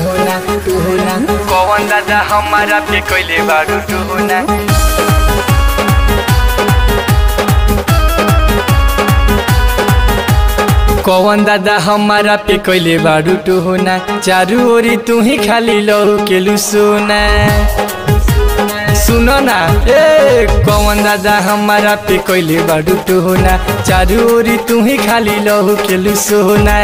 टोहना टोहना कौन दादा हमारा पे कैले बारू टोहना कौन दादा हमारा पे कैले बारू टोहना चारू ओरी तू ही खाली लहू के लुसोना सुनो ना ए कौन दादा हमारा पे कैले बारू टोहना चारू ओरी तू ही खाली लहू के लुसोना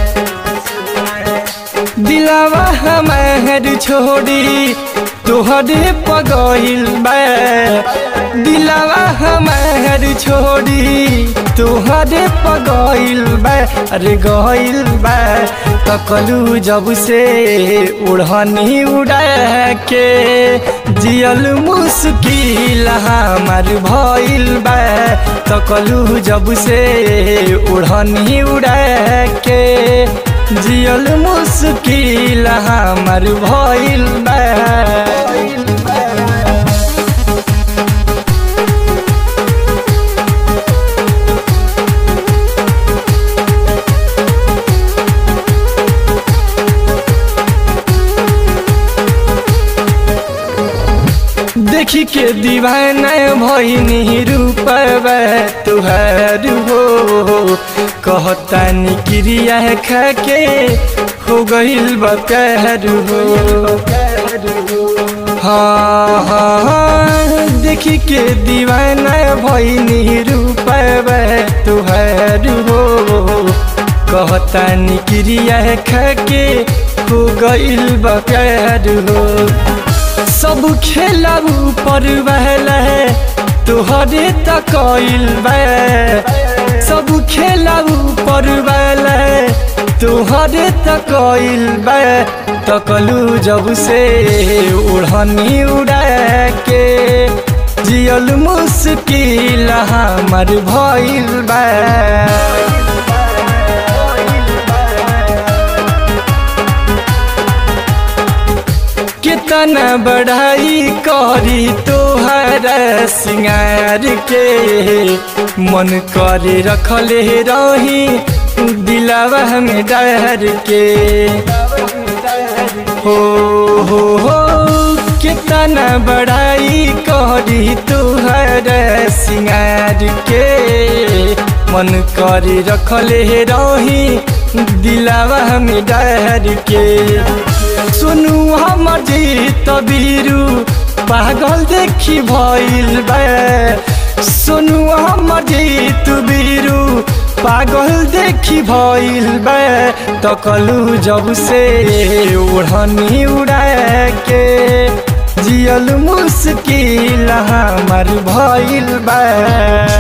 दिलावा हमार छोड़ी तोहरे पगइल बा दिलावा हमार छोड़ी तोहरे पगइल बा अरे गइल बा तकलू जब से उड़हनी उड़ा के जियल मुश्किल हमार भइल बा तकलू जब से उड़हनी उड़ा के जियल मुश्किल हमार भइल बा देखी के दीवाना भइनी रूपब तुहार हो कहता निक्रिया खाके हो गइल बा प्यार हो हाँ हाँ देखी के दीवाना भइनी रूपब तुहार हो कहता निक्रिया खाके हो गइल बा प्यार हो सब खेला ऊपर बहला तुहरे तकइल बा सब खेला ऊपर बहला तुहरे तकइल बा तकलू जब से उड़नी उड़ा के जियल मुश्किल हमार भइल बा कितना बढ़ाई करी तोहरा सिंगार के मन करे रखले रही दिलावा में डर के हो हो हो कितना बढ़ाई करी तोहरा सिंगार के मन करे रखले रही दिलावा में डर के सुनु हमर जीत बीरू पागल देखी भइल बा सुनु हमर जीत बीरू पागल देखी भइल बा तकलू जब से उड़नी उड़ा के जियल मुश्किल हमार भइल बा